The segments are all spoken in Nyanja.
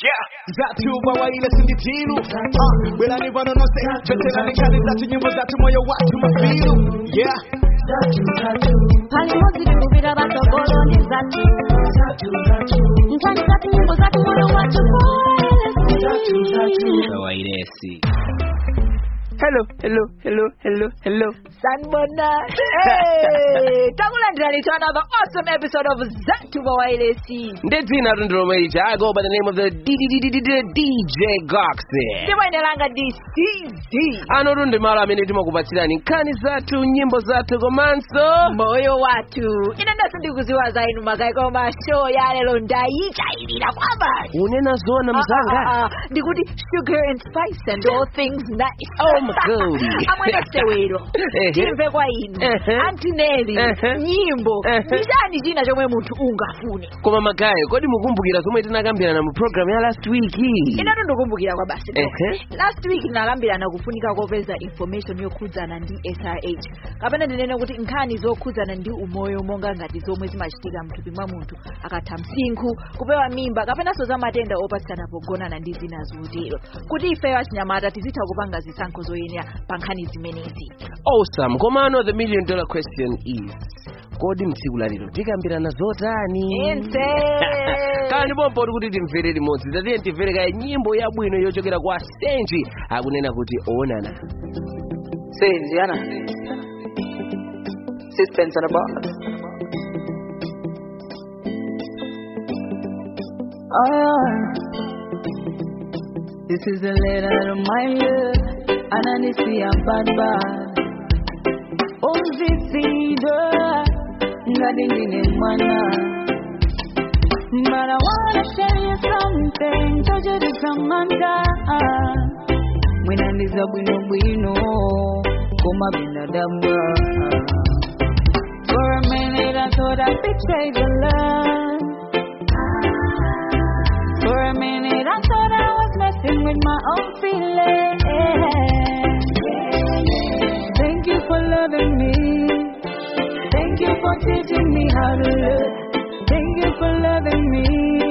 Yeah, zatu bawaile sinditiru uh, Belani vano no se Veterani kali zatu nyimbo zatu moyo watu mafiru Yeah pali mozi tikuvira vatogoloni zatu nkhani zatu nyimbo zatu moyo wacho kawairesi hello hello hello hello hello sanbona hey, takulandirani to another awesome episode of zatu bawailesi ndi dzina tundilomweita i go by the name of the dj goxi ndimwenelanga dcz anotu ndi malo amene timakupatsirani nkhani zathu nyimbo zathu komanso moyo wathu ine ndaso ndikuziwa za inu magayi koma show ya lero ndayichayirira kwabasi unena zona mzanga Ah, ah, ah, ndikuti sugar and spice and all things nice Oh, mgodi. amwene sewero Ehe. timve kwa inu Ehe. antineli Ehe. nyimbo Ehe. ndi chani china chomwe munthu ungafune koma magayi kodi mukumbukira zomwe tinakambirana mu program ya last week inatu ndikumbukira kwa basi Ehe. last week tinakambirana kufunika kopeza information yokhudzana ndi srh kapena ndinene kuti nkhani zokhudzana ndi umoyo monga ngati zomwe zimachitika mthupi mwa munthu akatha msinkhu kupewa mimba kapenanso za matenda opatsana pogonana ndi zina zotero kuti ifeyo achinyamata tizitha kupanga zisankho zoyenera pa nkhani zimenezi awesome komano the million dollar question is kodi mtsiku lalero tikambirana zotani Inse. kani pompo kuti timvere limodzi tatiye timvere kaye nyimbo yabwino yochokera kwa senji akunena kuti onana Say, Diana. Sixpence on a bar. Oh, this is a letter to my love, and I need to see a bad bad. Oh, Zizida, nothing in it, mana. But I wanna tell you something, told you this Samantha. Mwenandiza bwino bwino, koma binadamu. For a minute I thought I betrayed the love. For a minute I thought I was messing with my own feelings. Thank you for loving me. Thank you for teaching me how to love. Thank you for loving me.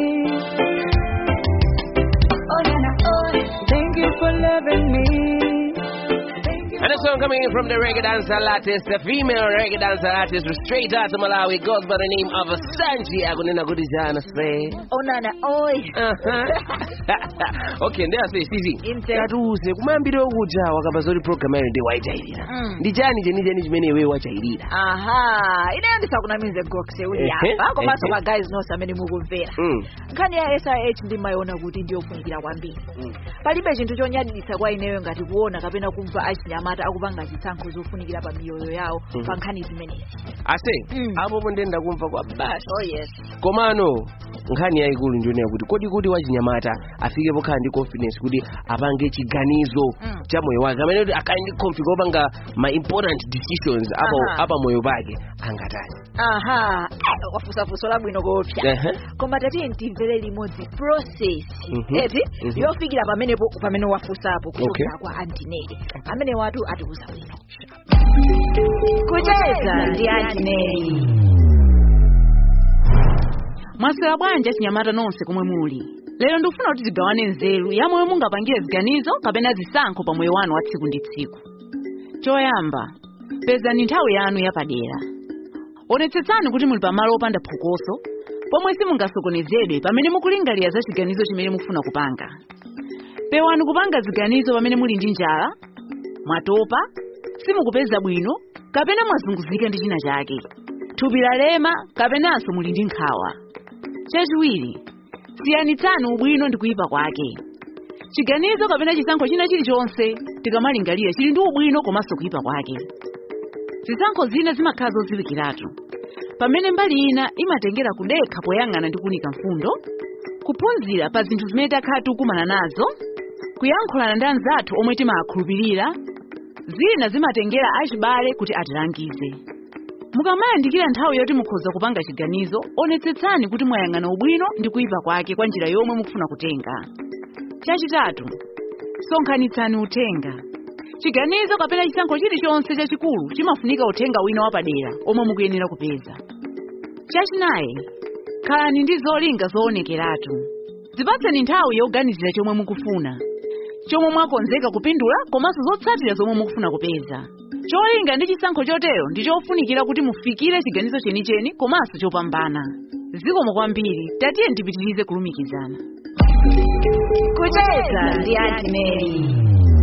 Oh, Nana, oh. Thank you for loving me. Thank you And a song coming in from the reggae dancer artist, the female reggae dancer artist, straight out of Malawi, goes by the name of Sanji akunena kuti jana say. onana oy Uh-huh. okay ndiye ase sizi Inse. tatiuze kumayambiro kuja wakamba zoti program yayo ndi wayichayirira Mm. ndi chani chenicheni chimene iwe wachayirira aha ineyo ndisakunamize gokse uli Ehe, apa komanso ehe. magayizi nonse amene mukumvera Mm. nkhani ya srh ndimayiona kuti ndiyofunikira kwambiri Mm. palibe chinthu chonyadilitsa kwa ineyo ngati kuona kapena kumva achinyamata akupanga zisankho zofunikira pa miyoyo yawo Mhm. pa nkhani zimenezi ase Mm. apopo ndenda kumva kwa basi oh yes komano nkhani yayikulu ndionera kuti kodi kuti wachinyamata afike pokhala ndi confidence kuti apange chiganizo Mm. cha moyo wake amene kuti akhale ndi confidence opanga ma important decisions apa, Aha. apa moyo pake angatani aha eh, wafusafuso labwino kopya Ehe. koma tatiye ntimvere limodzi process Mhm. eti Mhm. yofikira pamenepo pamene wafusapo Okay. kuchokera kwa antineli amene watu atiuza bwino kucheza ndi antineli mwaswera bwanji achinyamata nonse komwe muli lero ndikufuna kuti tigawane nzeru ya momwe mungapangire ziganizo kapena zisankho pa moyo wanu wa tsiku ndi tsiku choyamba pezani nthawi yanu yapadera onetsetsani kuti muli pamalo opanda phokoso pomwe simungasokonezedwe pamene mukulingalira za chiganizo chimene mufuna kupanga pewani kupanga ziganizo pamene muli ndi njala mwatopa simukupeza bwino kapena mwazunguzika ndi china chake thupi lalema kapenanso muli ndi nkhawa chachiwiri siyanitsani ubwino ndi kuyipa kwake chiganizo kapena chisankho china chilichonse tikamalingalira chili ndi ubwino komanso kuyipa kwake zisankho zina zimakhala zodziwikiratu pamene mbali ina imatengera kudekha poyang'ana ndi kunika mfundo kuphunzira pa zinthu zimene takhala tikukumana nazo kuyankhulana ndi anzathu omwe timawakhulupirira zina zimatengera achibale kuti atilangize mukamayandikira nthawi yoti mukhoza kupanga chiganizo onetsetsani kuti mwayang'ana ubwino ndi kuyipa kwake kwa njira yomwe mukufuna kutenga chachitatu sonkhanitsani uthenga chiganizo kapena chisankho chilichonse chachikulu chimafunika uthenga wina wapadera omwe mukuyenera kupeza chachinayi khalani ndi zolinga zoonekeratu dzipatseni nthawi yoganizira chomwe mukufuna chomwe mwakonzeka kupindula komanso zotsatira zomwe mukufuna kupeza cholinga ndi chisankho chotero ndi chofunikira kuti mufikire chiganizo chenicheni komanso chopambana zikomo kwambiri tatiye ndipitirize kulumikizana kucheza ndi antineri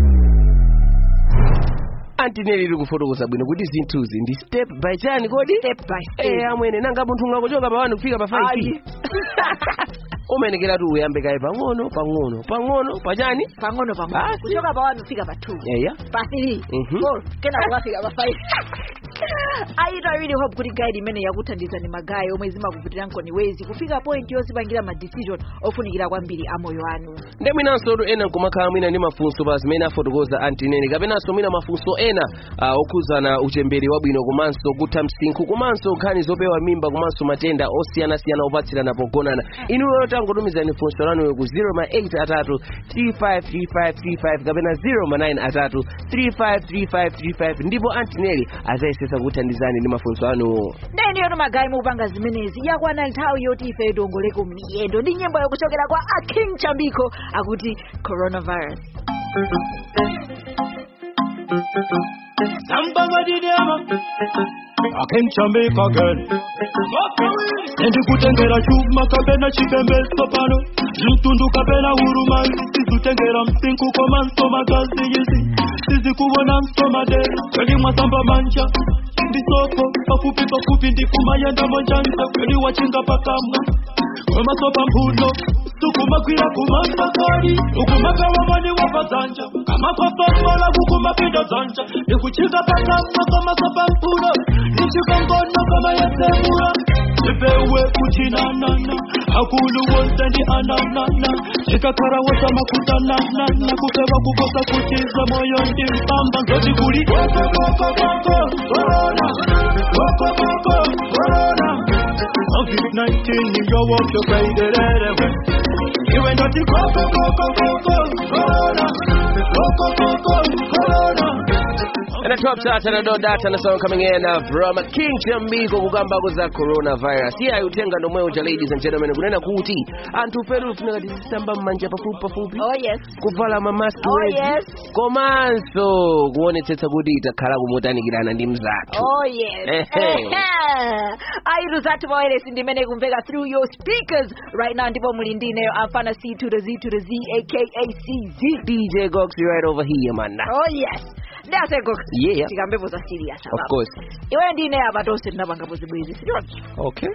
antineri iri kufotokoza bwino kuti zinthuzi ndi step by chani kodi step by Eh, step amwene nanga munthu ungakuchoka pa 1 kufika pa 5 Ayi. umenekera tu uyambe kaye pang'ono pang'ono pang'ono pachani pang'ono pang'ono Basi. kuchoka pa 1 kufika pa 2 eya pa 3 Mhm. 4 kena kukafika pa 5 aito i really hope kuti guide imene yakuthandizani magayi omwe zimakuvutira nkoni wezi kufika point yozipangira ma decision ofunikira kwambiri a moyo wanu nde mwinanso tu ena nkumakhala mwina ndi mafunso pa zimene afotokoza antineri kapenanso mwina mafunso ena uh, okhuzana uchembere wabwino komanso kutha msinkhu komanso nkhani zopewa mimba komanso matenda osiyanasiyana opatsirana pogonana inuyo tangotumizani funso lanuyo ku 08 atatu 353535 kapena 09 atatu 353535 ndipo antineri azayesesa kuthandizani ndi mafunso anuwo ndeniyo magayi mukupanga zimenezi yakwana nthawi yoti ife tiongoleko miyendo ndi nyimbo yokuchokera kwa aking chambiko akuti coronavirus I can't make again. ndikutengera chuma kapena chipembedzo pano mtundu kapena huruma sizutengera msinku komanso magazi izi sizikuona msomadera kweli mwasamba manja ndisoko pafupi pafupi ndikumayenda monjanja kweli wachinga pakamwa kwemasopa mpuno sukumagwira kumasakari ukumagawamani wapadzanja kamapapamola kukumapinda dzanja ndikuchinga pakamwa kamasopa mpuno ndichikongono kamayesemura ipewe kuchinanana akulu wonse ndi ananana chikakhala wosamakutananana kupeva kukosa kutiza moyo ndi mpamba nzoti kuli kokokokokoko korona kokokoko korona covid-19 niyo wopyo kwaidererewe iwe ndoti kokokokokoko korona kokokoko korona And the top chart and the dot that and the song coming in uh, from King Chambiko kugamba za coronavirus. Yeah, utenga ndo mweja ladies and gentlemen kunena kuti anthu peru funeka tisamba mmanja pafupi pafupi oh yes kuvala mamaski Oh, wezi yes. komanso kuonetsetsa kuti itakhala kumutanikirana ndi mzathu Oh yes. Ehe. Airu zatu mawelesi ndimene kumveka through your speakers right now ndipo muli ndineyo afana C to the Z to the Z aka CZ. DJ Goxy right over here man. Oh yes. Ndase gox. Yeah. Tikambepo za serious Of apa. course. Iwe ndine apa tonse tinapangapo zibwezi. Siyonke. Okay.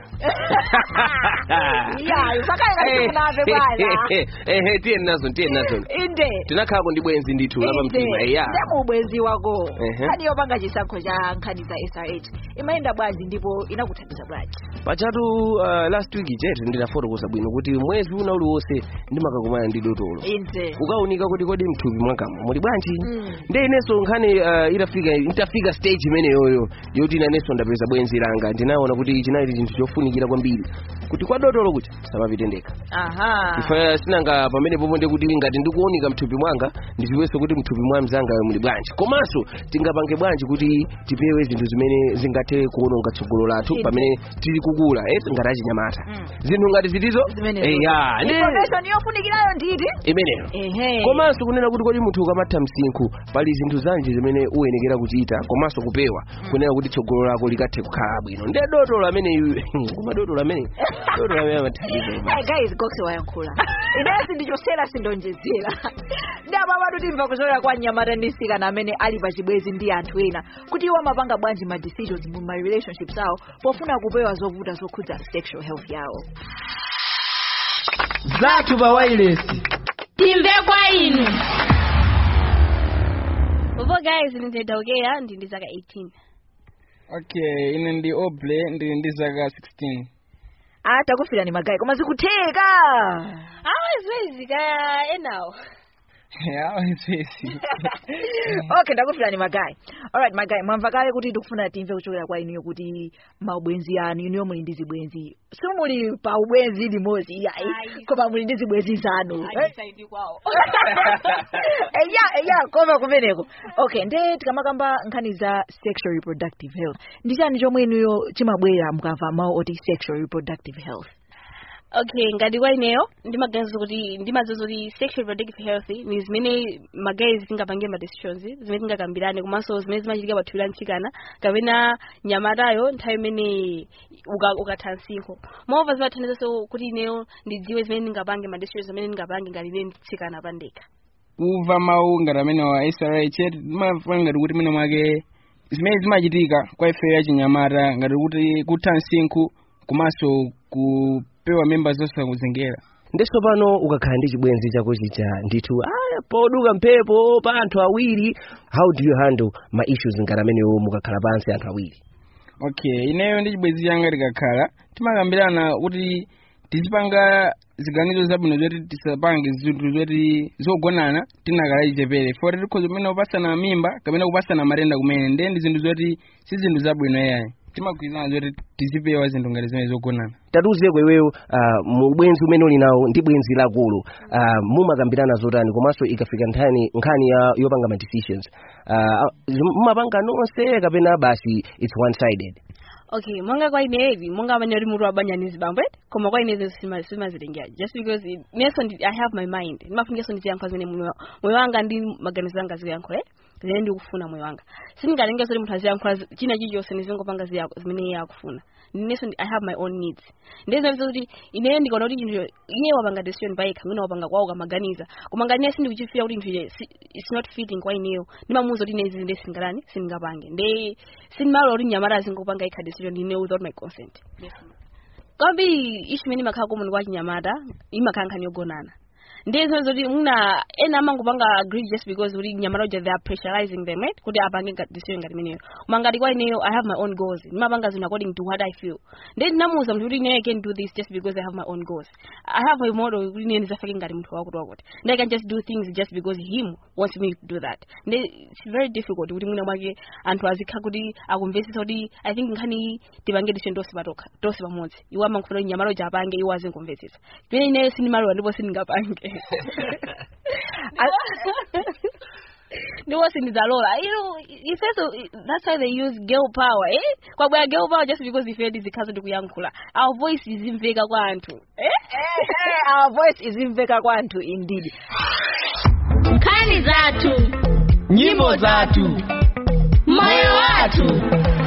Yeah, usakaye kati kunave bwana. Ehe, tiye nazo, tiye nazo. Inde. Tinakhala kundibwenzi ndithu lapa mtima. Yeah. ndemubwenzi wako Ehe. nkhani yopanga chisankho cha nkhani za srh imayenda bwanji ndipo inakuthandiza bwanji pachatu uh, last week chete ndinafotokoza bwino kuti mwezi una uliwonse ndimakakumana ndi dotolo inde ukaunika kuti kodi mthupi mwakamo muli bwanji Mm. nde inenso nkhani uh, itafika itafika stage imeneyoyo yoti inanenso ndapeza bwenzi langa ndinaona kuti chinali chinthu chofunikira kwambiri kuti kwa dotolo kuti samapite ndekha aha ife sinanga pamene popo ndi kuti ngati ndikuunika mthupi mwanga ndiziwenso kuti mthupi mwa mzanga muli bwanji komanso tingapange bwanji kuti tipewe zinthu zimene zingathe kuononga tsogolo lathu Inde. pamene tili kukula eh ngati achinyamata Mm. zinthu ngati zitizo Zimenezo. eya ndi information yofunikirayo nditi imeneyo ehe komanso kunena kuti kodi munthu ukamatha msinkhu pali zinthu zanji zimene uyenekera kuchita komanso kupewa kunena kuti tsogolo lako likathe kukhala bwino nde dotolo amene kuma dotolo amene dotolo amene amathandiza Hey guys goxe wayankhula inesi ndichosera sindonjezera ndapapatu timva kuchokera kwa mnyamata ndi msikana amene ali pa chibwezi ndi anthu ena kuti iwo amapanga bwanji ma decisions mu ma relationships awo pofuna kupewa zovuta zokhudza sexual health yawo zathu pa wailesi timve kwa inu Bobo guys nitedokea ndi ndi zaka 18 okay ine ndi oble ndili ndi zaka 16 ah takufira ni magayi koma zikutheka awezwezi kaya enawo awezwezi okay ndakufira ni magayi alright magayi mwamva kale kuti tikufuna timve kuchokera kwa inuyo kuti maubwenzi anu inuyo muli ndi zibwenzi simuli pa ubwenzi limodzi iyayi Ayi. koma muli ndi zibwenzi zanu Eh? ajisaidi kwawo eya eya koma kumeneko okay nde tikamakamba nkhani za sexual reproductive health ndi chani chomwe inuyo chimabwera mukamva mawu oti sexual reproductive health okay ngati kwa ineyo ndimaganiza kuti ndimadziwa kuti sexual reproductive health ni zimene magayi tingapange ma decisions zimene tingakambirane komanso zimene zimachitika pathupi la mtsikana kapena nyamatayo nthawi imene uka- ukatha msinkhu moreover zimathandizanso kuti ineyo ndidziwe zimene ndingapange ma decisions zimene ndingapange ngati ine mtsikana pandekha kumva mawu ngati amene wa srh timafuna ngati kuti mwina mwake zimene zimachitika kwa ife yachinyamata ngati kuti kutha msinkhu komanso kupewa mimba zosakuzengera ndiso pano ukakhala ndi chibwenzi chako chicha ndithu aya poduka mphepo pa anthu awiri how do you handle ma issues ngati amenewo mukakhala pansi anthu awiri okay ineyo ndi chibwenzi changa tikakhala timakambirana kuti tizipanga ziganizo zabwino zoti tisapange zinthu zoti zogonana tinakhala chichepere foti tikhoza kumene kupasana mimba kapena kupasana matenda kumene ndiye ndi zinthu zoti si zinthu zabwino yayi timagwirizana zoti tizipewa zinthu ngati zimene zogonana tatuzeko iweyo uh, mu bwenzi umene uli nawo ndi bwenzi lakulu uh, mumakambirana zotani komanso ikafika nthani nkhani ya yopanga ma decisions uh, mumapanga nonse kapena basi it's one sided okay monga kwa ineyi monga amene uli mutu wabanja ndi zibambo koma kwa inezo simazilengera just because it- neso ndi- i have my mind ndimafunikeso ndiziyankha zimene moyo moyo wanga ndi maganizo anga ziyankho eh zimene ndikufuna moyo wanga sindingalengeso kuti munthu aziyankhula zi- china chilichonse ndizingopanga ziya- zimene iye akufuna ndineso ndi- i have my own needs ndizinaviza kuti ineyo ndikaona kuti chinthu iye wapanga decision payekha mwina wapanga kwawo kamaganiza koma ngati ineyo sindikuchifira kuti chinthu ichi it's not fitting kwa ineyo ndimamuwuza kuti ine izi ndi singalani sindingapange ndi sindimalola kuti mnyamata azingopanga ikha decision ine without my consent kwambiri ishu imene imakhala komuni kwa chinyamata imakhala nkhani yogonana ndiye zimene zoti muna ena amangopanga agree just because kuti nyamata uja they are pressurizing them right kuti apange nga- decision ngati imeneyo koma ngati kwa ineyo i have my own goals ndimapanga zinthu according to what i feel ndiye ndinamuwuza mnthu kuti ineyo i can do this just because i have my own goals i have a model kuti ineyo ndizafake ngati munthu wakuti wakuti ndi i can just do things just because him wants me to do that ndi it's very difficult kuti mwina mwake anthu azikha kuti akumvesesa kuti i think nkhani iyi tipange decision tonse patokha tonse pamodzi iwo amangofuna kuti nyamata uja apange iwo azinkumvesesa pene ineyo sindimalola ndipo sindingapange ndiwo sindidzalola you know ifeso that's why they use girl power eh kwabwera girl power just because ife tizikhazo ndikuyankhula our voice izimveka kwa anthu eh our voice izimveka kwa anthu indeed nkhani zathu nyimbo zathu moyo wathu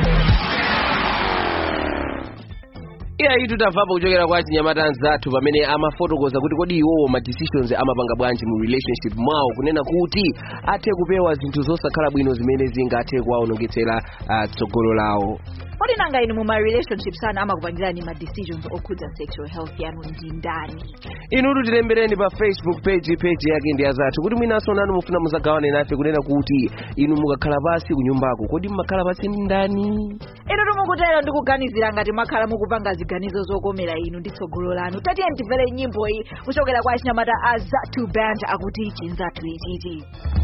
iya itu tamvapo kuchokera kwa chinyamata anzathu pamene amafotokoza kuti kodi iwowo ma decisions amapanga bwanji mu relationship mwawo kunena kuti athe kupewa zinthu zosakhala bwino zimene zingathe kuwaonongetsera uh, tsogolo lawo kodi nanga inu muma relationships ana amakupangirani ma decisions okhudza sexual health yanu ndi ndani inutu tilembereni pa facebook page page yake ndi azathu kuti mwinanso nanu mufuna muzagawane nafe kunena kuti inu mukakhala pasi kunyumbako kodi mmakhala pasi ndi ndani inu timukutero ndikuganizira ngati mwakhala mukupanga ziganizo zokomera inu ndi tsogolo lanu tatiye timvere nyimbo iyi kuchokera kwa chinyamata azathu band akuti chinzathu ichichi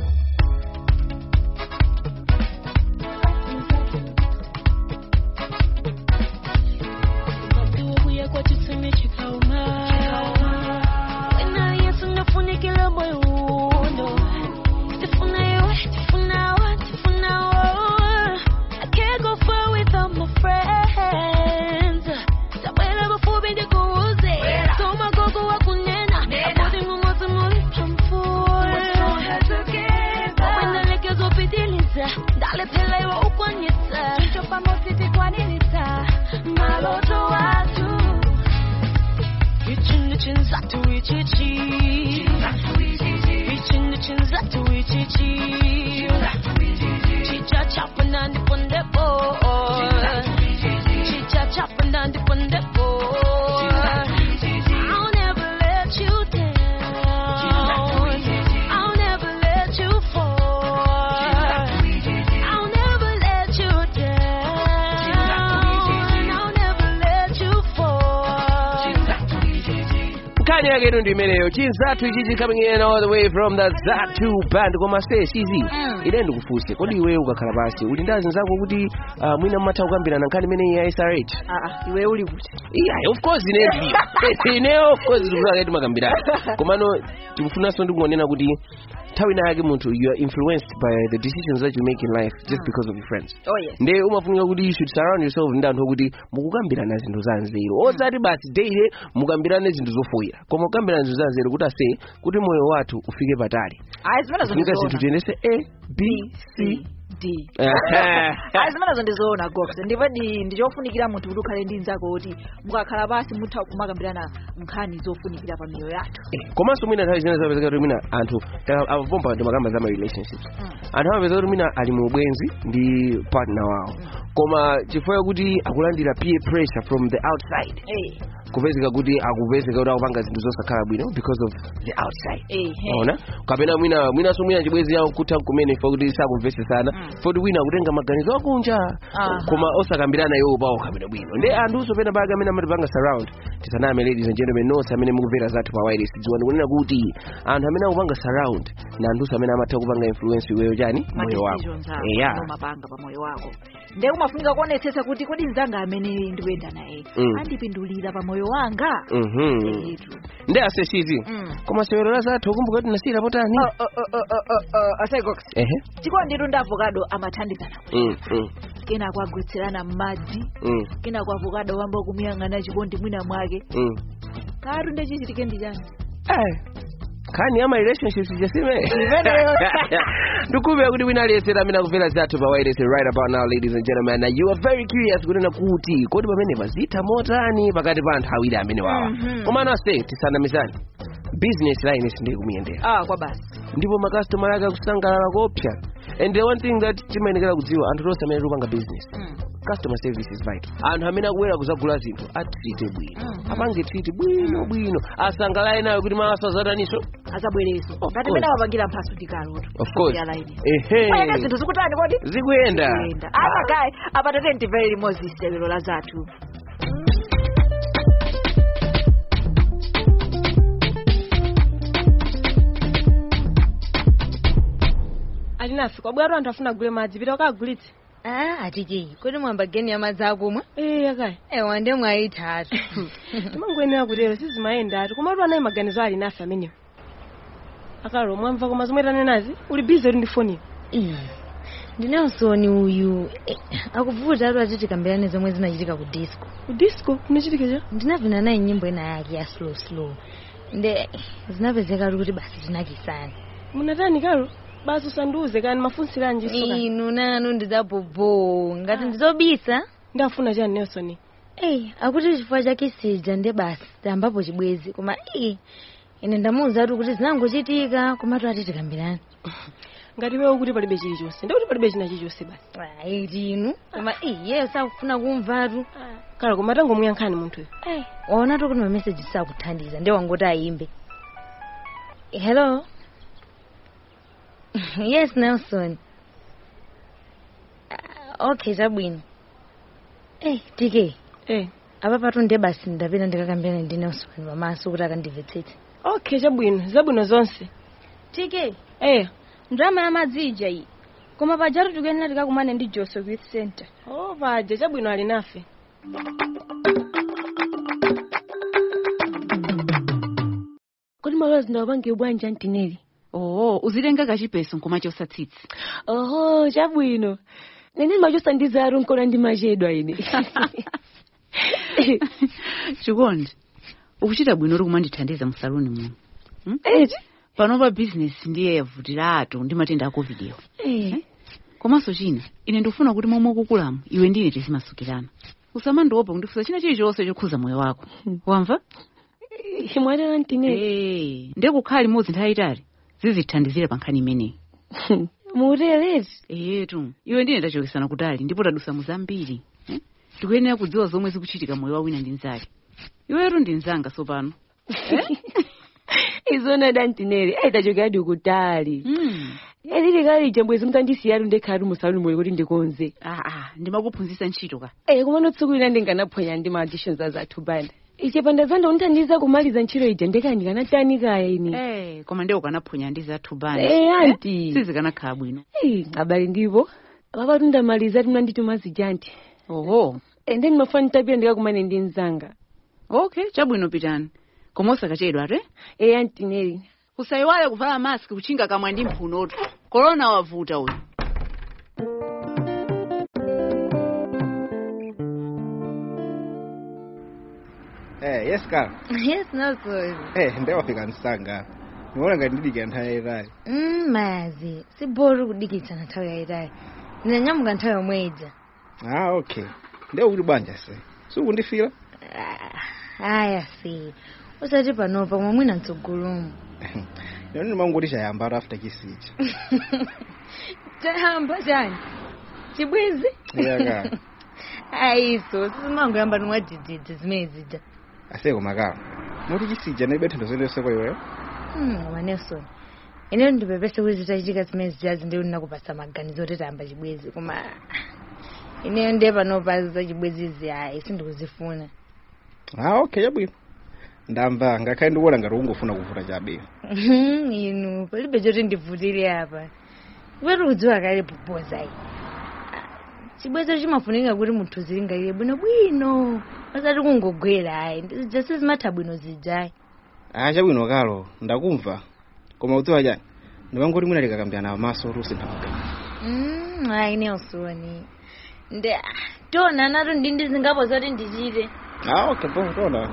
Kuya kwa tuseme chikauma Wena yesu nafunikile moyo uno Tifuna yewe, tifuna wa, tifuna wa I can't go far without my friends Tabwela bafubi ndikuuze Soma gogo wa kunena Apodi mumozi mulipa mfuwe Wenda lekezo pitiliza Dale pela iwa ukwanyita Chicho pamositi kwanilita Maloto watu Reaching the chins up to reach it Reaching the chins up to reach it Chicha chopping on the punde boy Chicha chopping on the punde boy I'll never let you down I'll never let you fall I'll never let you down I'll never let you fall nkhani yake ino ndi imeneyo chinzathu ichichi coming in all the way from the zatu band koma se sizi ine ndikufunse kodi iwe ukakhala pasi uli ndi azinzako kuti uh, mwina mmatha kukambirana nkhani imeneyi ya srh aa iwe uli kuti yeah, of course ine ndi ineyo of course tikuzake timakambirana komano tikufunanso ndikungonena kuti nthawi ina yake munthu you are influenced by the decisions that you make in life just because of your friends oh yes nde umafunika kuti you should surround yourself ndi anthu okuti mukukambirana zinthu za nzeru osati basi daily mukambirane zinthu zofoyera koma kukambirana zinthu za nzeru kuti ase kuti moyo wathu ufike patali ayi zimenezo funika zinthu ndizoona tiyendese a b c d ayi zimenezo ndizoona gox ndipo ndi ndichofunikira munthu kuti ukhale ndi mnzako kuti mukakhala pasi mutha kumakambirana nkhani zofunikira pa miyoyo yathu komanso mwina nthawi zina zapezeka kuti mwina anthu avomba ndi makamba za ma relationships anthu amapeza kuti mwina ali mu ubwenzi ndi partner wawo koma chifukwa kuti akulandira peer pressure from the outside Eh, kupezeka kuti akupezeka kuti akupanga zinthu zosakhala bwino because of the outside eh, eh. ona kapena mwina mwinanso mwina chibwezi yawo kutha kumene fa kuti sakumvesesana foti wina akutenga maganizo akunja Aha. koma osakambirana iwo pawo kapena bwino ndi anthuso pena pake amene amatipanga surround tisaname ladies and gentlemen nonse amene mukumvera zathu pa wireless dziwani kunena kuti anthu amene akupanga surround na anthuso amene amatha kupanga influence iweyo chani moyo wako decisions ako eya umapanga pa moyo wako nde umafunika kuonetsetsa kuti kodi mzanga amene ndikuyenda naye Mm. andipindulira pa moyo wanga mhm Etu. ndi aseshizi Mm. koma sewero la zathu ukumbuka kuti nasiyira potani Oh, oh, oh, oh, oh, oh, asegox ehe tikonditu ndi avocado amathandizana Mm, mm, kenako agwetserana m'madzi mm, kenako avocado wamba kumuyang'ana chikondi mwina mwake mm. katu ndechichitike ndi chani Eh, khani ya my relationships jasime ndikupea kuti wina aliyesera amene akumvera zathu pa wireless right about now ladies and gentlemen na you are very curious kunena kuti kodi pamene pazitha motani pakati pa anthu awiri amene wawa Mhm. komano ase tisanamizani business line sindiye kumuyendera ah kwa basi ndipo makastomala ake akusangalala kopsa and the one thing that timayenekera kudziwa anthu tonse amene tikupanga business Mm. customer service is vital anthu amene akubwera kuzagula zinthu atrite bwino Mhm. apange triti bwino bwino asangalale nayo kuti maso azataniso azabwereso Of ngati course. mene awapangira mphaso tikaloto of course Yalaini. ehe Kwayaka zinthu zikutani kodi zikuyenda Zikuyenda. akagayi apatate ndimvere limodzi sewero la zathu alinafe kwabwera anthu afuna agule madzi pita ukagulitse Ah, atiki kodi mwamba geni ya madzi akumwa ee akaya ewa nde mwayitatu timangoyenera kutero sizimayenda ati komatu anayi maganizo ali nafe amenewo akalo mwamva koma zomwe tanenazi uli bizi uli ndi foniyo Ii, ndinelsoni uyu eh, akuvuta atu ati tikambirane zomwe zinachitika ku disco ku disco kunachitika cha ndinavina naye nyimbo ina yake ya slow slow nde zinapezeka ati kuti basi tinakisana munatani kalo basi usandiuze kani mafunsiranji inu nanu ndizabobo ngati ndizobisa ndafuna chani nelson Ei, akuti chifukwa chake sija nde basi tambapo chibwezi koma ii ine ndamuwuza atu kuti zinangochitika komatu ati tikambirane ngati wewe kuti palibe chilichonse ndikuti palibe china chilichonse basi ayi tinu koma iye sakufuna kumvatu kalo koma tangomuyankhani munthuyo Eh, waona tu kuti mameseji sakuthandiza nde wangoti ayimbe hello yes nelson Ah, okay chabwino eh tk eh apa patu nde basi ndapita ndikakambirana ndi nelson pamaso kuti akandimvetsetse okay chabwino zabwino zonse tk eh ndrama ya madzi ija iyi koma pajatu tikuyenera tikakumane ndi joseph youth center oh paja chabwino ali nafe kodi malozi ndawapange bwanji antineri oo uzitenga kachipeso nkoma chosatsitsi oho chabwino nene machosa ndizaro nkona ndi machedwa ine chikondi ukuchita bwino uri kumandithandiza mu saluni muno Hmm? eti panopa bizinesi ndiye yavutira ato ndi matenda a covid iwo Eh, komanso china ine ndikufuna kuti momwe ukukulamo iwe ndine tizimasukirana usamandiopa kundifusa china chilichonse chokhuza moyo wako wamva mwanena antineri Eh, ndekukhala limodzi nthawi itali zizithandizira pa nkhani imeneyi mutereti eyetu iwe ndine tachokesana kutali ndipo tadusa muzambiri eh? tikuyenera kudziwa zomwe zikuchitika moyo wa wina ndi mnzake iwetu ndi mnzanga sopano izona dantineri aitachokadi kutali mm. elili kali jambwezi mutandisiyatu ndekhatu musaluni moyo kuti ndikonze aa ndimakuphunzitsa ntchito ka Eh, kumano tsiku lina ndinganaphwanya ndi ma auditions azathu banda iche panda zanda unithandiza kumaliza ntchito ija ndekani ndikanatani kaya ine Eh, koma ndiye ukanaphonya ndi zathu bani Eh, anti sizikanakhala bwino Eh, abali ndipo papatu ndamaliza timandituma zijanti oho ende ndimafuna nditapita ndikakumane ndi mzanga okay chabwino pitani koma osakachedwa ate eyi antineri kusayiwale kuvala maski kuchinga kamwa ndi mphunotu korona wavuta uyu Eh, yes kala. yes nazo Eh, ndewafika msanga. Niona ngati ndidikira nthawi yayitali. mm, mazi sibori kudikitsana nthawi yayitali ndinanyamuka nthawi yomwe ija Ah, okay. Ndewe kuti bwanja se. Sikundifira? aya si usati panopa koma mwina mtsogolomo Ndio ndimangoti chayamba after chisiji. chayamba chani chibwezi Yaka. ayiso sizimangoyamba nimwadididzi zimene zija Aseko makala. Moti chisija ndibetha ndozendese kwa iweyo. Hmm, koma nelson ineyo ndipepese kuti zitachitika zimene zijazi ndiyo ndinakupasa maganizo kuti tayamba chibwezi koma ineyo ndiye panopa za chibwezizi ayi sindikuzifuna Ah, okay, yabwino. Ndamva ngakhale ndikuona ngati ungofuna kuvuta chabe. Mhm, inu palibe choti ndivutire apa kupati kudziwa kale popoza iyi chibwezo chimafunika kuti munthu zilingalire bwino bwino pasati kungogwera ayi zija sizimatha bwino zijayi Ah, chabwino kalo. Ndakumva. Koma udziwa chani? Ndimangoti mwina likakambirana maso rusi ndamagana. Mm, ayi nelson nde tona nato ndi ndizingapo zoti ndichite Ah, okay, bo, tona.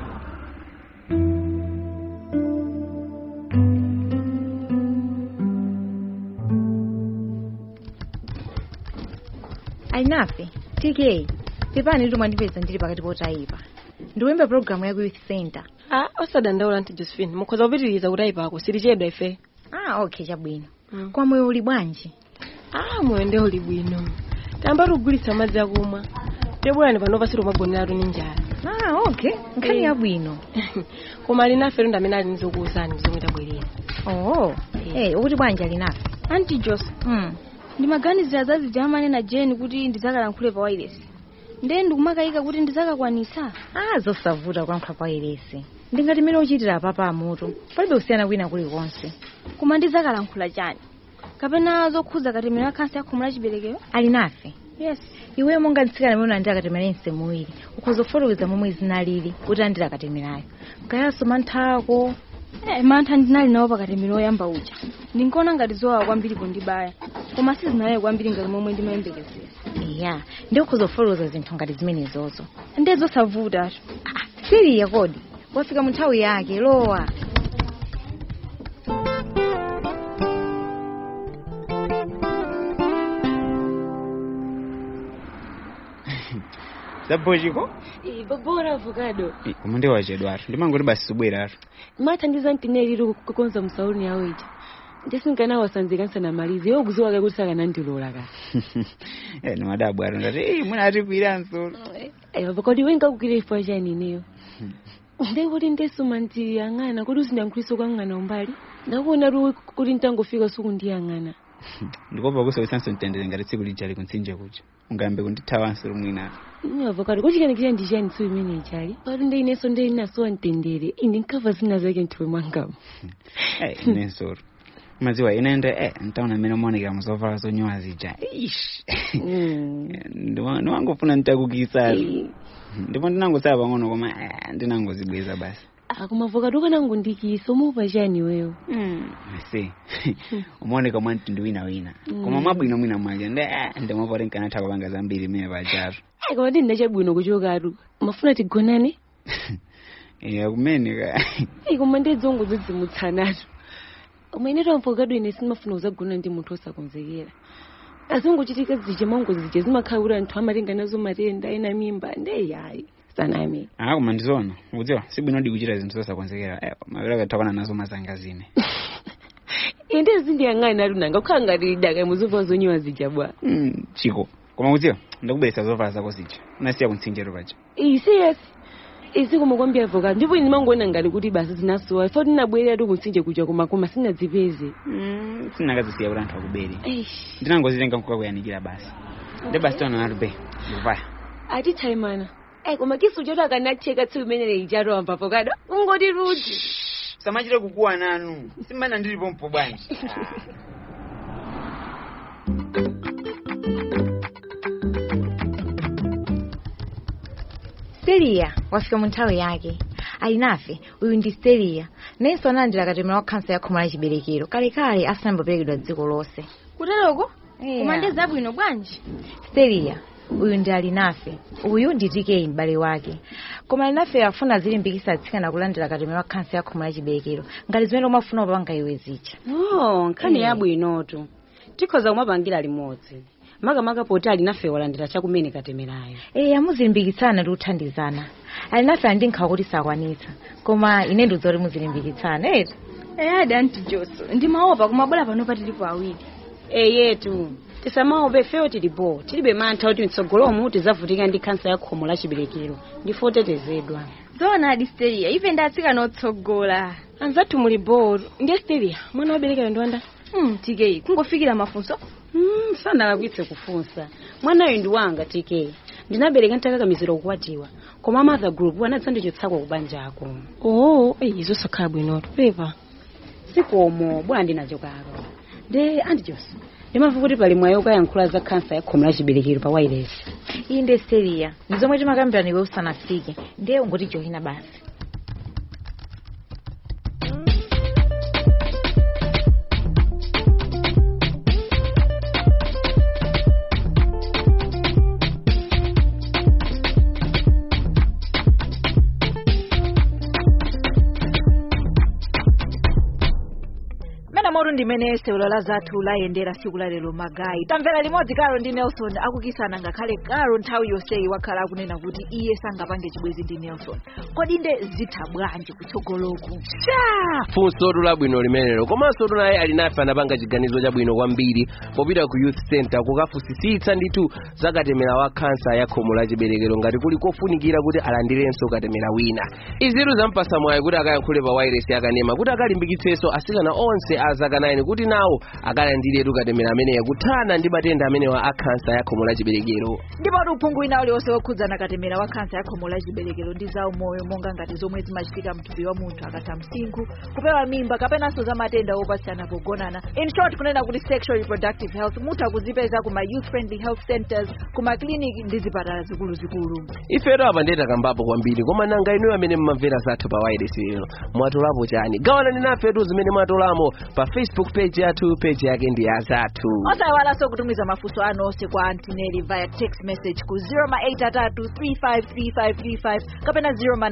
alinafe tk pepani lito mwandipeza ndili pakati potayipa ndiwemba programu ya youth center ah osadandaula nti josephine mukhoza kupitiriza kutayipako silichedwa ife ah okay chabwino kwa moyo uli bwanji ah moyo ndewo uli bwino tamba tugulitsa madzi akumwa tebwerani panopa sitimagoneratu ni njala ah okay nkhani yabwino koma alinafe ndo amene ali nizokuwuzani zomwe tabwerera oh hey ukuti bwanji alinafe anti jose mm. ndimaganizira za zijamane na jeni kuti ndizakalankhule pa wireless ndiye ndikumakayika kuti ndizakakwanisa ah zosavuta kulankhula pa wireless ndingati mmene uchitira apapa amutu palibe kusiyana kwina kulikonse koma ndizakalankhula chani kapena zokhuza katemero ya khansa ya khomo la chiberekero alinafe yes iweyo monga mtsikana amene unandira katemera msemu muwiri ukhoza kufotokoza momwe zinalili kuti andira katemerayo kayaso mantha ako Eh, mantha ndinali nawo pakatemero oyamba uja ndinkaona ngati zowawa kwambiri pondibaya koma sizinalaye kwambiri ngati momwe ndimayembekezera iya ndi ukhoza kufotokoza zinthu ngati zimenezozo ndiye zosavuta siriya kodi wafika mu nthawi yake lowa zabojiko babora avocado Koma ndi wachedwatu. Ndimangoti basi subweratu. mathandiza mtineliro kukonza msauni yawo ija ndisinkana wasanzika nsanamalize yokuziwaka kuti sakanandilola ka Eh, ni madabu atu ndati, "Eh, mwina atipwiranso." avocado wenkakukira ifo chani ineyo ndekuti ndesuma ndiyang'ana kuti uzindankhuliso kwa mng'ana umbali ndakuona tu kuti ntangofika suku ndiyang'ana Ndikopa kusowisanso mtendere ngati tsiku lijali kuntsinje kuja. Ungambe kundithawanso lumwina. avocado kuchikanikira ndiyani tsiku imene ichali patu ndeinenso ndinasowa mtendere indi nkava zina zake mthuwe mwangamo Eh, inenso. Maziwa inende eh ntaona mmene umaonekera muzovala zonyowa zija. Ish. Ndima- Ndimangofuna nditakukisatu. Ndipo ndinangosala pang'ono koma eh, ndinangozibweza basi. akoma avocado kanangundikisa umupa chani weyo Ase. Umaoneka mwa mtundu wina wina. Koma mwabwino mwina mwaja ndi eh ndimapoti nkanatha kupanga zambiri mmene pajatu. Ai, koma ndi ndachabwino kuchokatu mafuna tigonane Eh kumene ka. Ai, koma ndedzongo zodzimutsanatu koma ineto avocado ine simafuna kuzagona ndi munthu osakonzekera azingochitika zija mango zija zimakhala kuti anthu amatenga nazo matenda ena mimba ndeyayi saname Ah koma ndizona. Udziwa sibwino ndi kuchita zinthu zosakonzekera. Eh mavera kathakwana nazo mazanga zine. inde zindiyang'ani atu nanga kukhala ngati daka muzovala zonyowa zija bwa Mm, chiko. Koma udziwa ndakubweretsa zovala zako zija. Unasiya kuntsinjero paja. iyi serious izi koma kwambiri avocado ndipo ine mangoona ngati kuti basi zinasowa ifo tinabwerera tu kutsinje kuja koma koma sinadzipeze Mm, sinakazisiya kuti anthu akubere. Eish. Ndinangozitenga nkukakuyanikira basi. Ndi basi tona natube. Ndikuvaya. ati taimana ai koma kisu choto akanacheka tsiku imenele ichato amba avocado ungoti rudi samachire kukuwa nanu simbana ndilipo mpo bwanji siriya wafika mu nthawi yake alinafe uyu ndi stelia nayenso analandira katemera wa khansa ya khomo la chiberekero kalekale asanamboperekedwa dziko lonse kuteroko Yeah. koma ndi zabwino bwanji stelia uyu ndi alinafe uyu ndi tk m'bale wake koma alinafe afuna azilimbikitsa atsikana kulandira katemera wa khansa ya khomo la chiberekero ngati zimene umafuna upanga iwe zija oh nkhani Eh. yabwinotu tikhoza kumapangira limodzi makamaka poti alinafe walandira chakumene katemerayo ee amuzilimbikitsana ndi kuthandizana alinafe andi nkhawa kuti sakwanitsa koma ine ndidzoti muzilimbikitsana eti eyadi anti joso ndimaopa kumabwera panopa tilipo awiri eyetu tisamaope fewo tilipo tilibe mantha kuti mtsogolomu tidzavutika ndi khansa ya khomo la chiberekero ndifo otetezedwa zoona adi stelia ife ndi atsikana otsogola anzathu muli boro ndi stelia mwana waberekera ndi wanda mm, tk kungofikira mafunso mm, sanalakwitse kufunsa mwanayo ndi wanga tk ndinabereka ntakakamizira kukwatiwa koma mother group anadzandichotsako kubanjako oo izo sakhala bwinotu pepa sikomo bwana ndinachokako nde andijosi ndimamva kuti pali mwayi ukayankhula za khansa ya khomo la chiberekero pa wireless iyi ndi stelia ndi zomwe timakambirana iwe usanafike ndiye ungoti johina basi mena moto ndimene sewelo la zathu layendera siku la lero magayi tamvera limodzi karo ndi nelson akukisana ngakhale karo nthawi yonseyi wakhala akunena kuti iye sangapange chibwezi ndi nelson kodi nde zitha bwanji kutsogoloku sha funso labwino limenelo komanso naye alinafe anapanga chiganizo chabwino kwambiri popita ku youth center kukafunsisitsa ndithu za katemera wa khansa ya khomo la chiberekero ngati kuli kofunikira kuti alandirenso katemera wina izitu zampasa mwayi kuti akayankhule pa wireless yakanema kuti akalimbikitsenso asikana onse a zaka 9 kuti nawo akalandiretu katemera ameneya kuthana ndi matenda amenewa a khansa ya khomo la chiberekero ndipo kuti uphungu wina uliwonse wokhudzana katemera wa khansa ya khomo la chiberekero ndi za umoyo monga ngati zomwe zimachitika mthupi wa munthu akatha msinkhu kupewa mimba kapenanso za matenda opasiyana pogonana in short kunena kuti sexual reproductive health mutha kuzipeza kuma youth friendly health centers kuma kliniki ndi zipatala zikuluzikulu ifeto apa ndetakambapo kwambiri koma nanga inuyo amene mmamvera zathu pa wireless lero mwatolapo chani gawanani nafetu zimene mwatolamo pa facebook page yathu page yake ndi ya zathu osayiwalanso kutumiza mafunso anu onse kwa antineli via text message ku 0833353535 kapena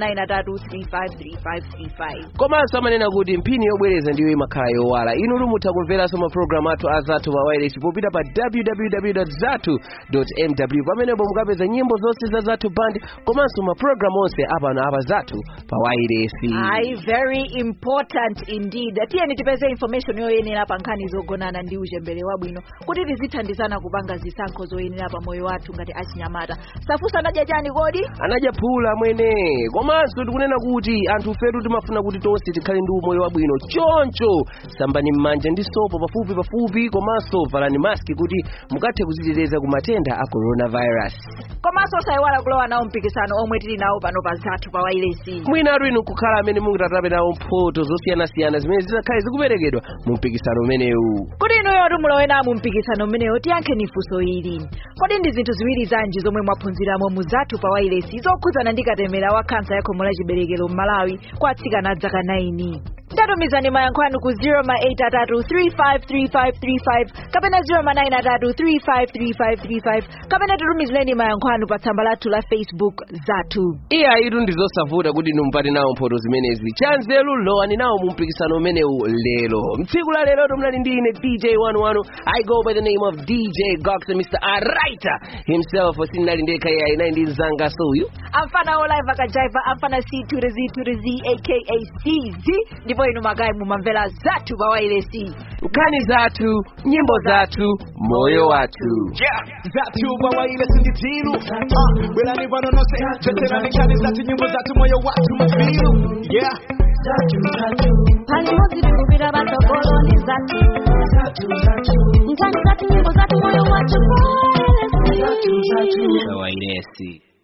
0993353535 komanso amanena kuti mphini yobwereza ndiyo imakhala yowala inu mutha kumveranso mapulogalamu athu a zathu pa wireless popita pa www zathu mw pamenepo mukapeza nyimbo zonse za zathu band komanso mapulogalamu onse apano apa zathu pa wireless ayi very important indeed tiyeni tipeze information yoyenera pa nkhani zogonana ndi uchembere wabwino kuti tizithandizana kupanga zisankho zoyenera pa moyo wathu ngati achinyamata safusa anadya chani kodi anadya phula mwene komanso tikunena kuti anthu fetu timafuna kuti tonse tikhale ndi umoyo wabwino choncho sambani m'manja ndi sopo pafupi pafupi komanso valani maski kuti mukathe kuziteteza ku matenda a coronavirus komanso osayiwala kulowa nawo mpikisano omwe tili nawo pano pa zathu pa wailesi mwinatu inu kukhala amene mungatape nawo mphoto zosiyanasiyana zimene zizakhale zikuperekedwa mu mpikisano umenewu kuti inuyo timulowe nawo mu mpikisano umenewo tiyankheni funso ili kodi ndi zinthu ziwiri zanji zomwe mwaphunziramo mu zathu pa wailesi zokhudzana ndi katemera wa khansa ya khomo la chiberekero m'malawi kwa atsikana a zaka 9 tatumizani mayankho anu ku 0833353535 kapena 0933353535 kapena tutumizireni mayankho anu pa tsamba lathu la facebook zathu iye ayitu ndizosavuta kuti inu mpate nawo mphoto zimenezi chanzelu lowani nawo mu mpikisano umenewu lero mtsiku la lero tumnali ndi ine dj 11 i go by the name of dj gox mr araita himself sinali ndekha iye ayinayi ndi mzanga soyu amfana olive akajaiva amfana c to the z to the z aka cz ndipo inu magayi mumamvera zathu pa wailesi nkhani zathu nyimbo zathu moyo wathu Yeah, zathu pa wailesi ndi tilu Ah, bwerani pano nonse choterani nkhani zathu nyimbo zathu moyo wathu mafilu yeah palimozi tikupita patsogolo ndi zathu nkhani zathu nyimbo zathu moyo wathu wailesi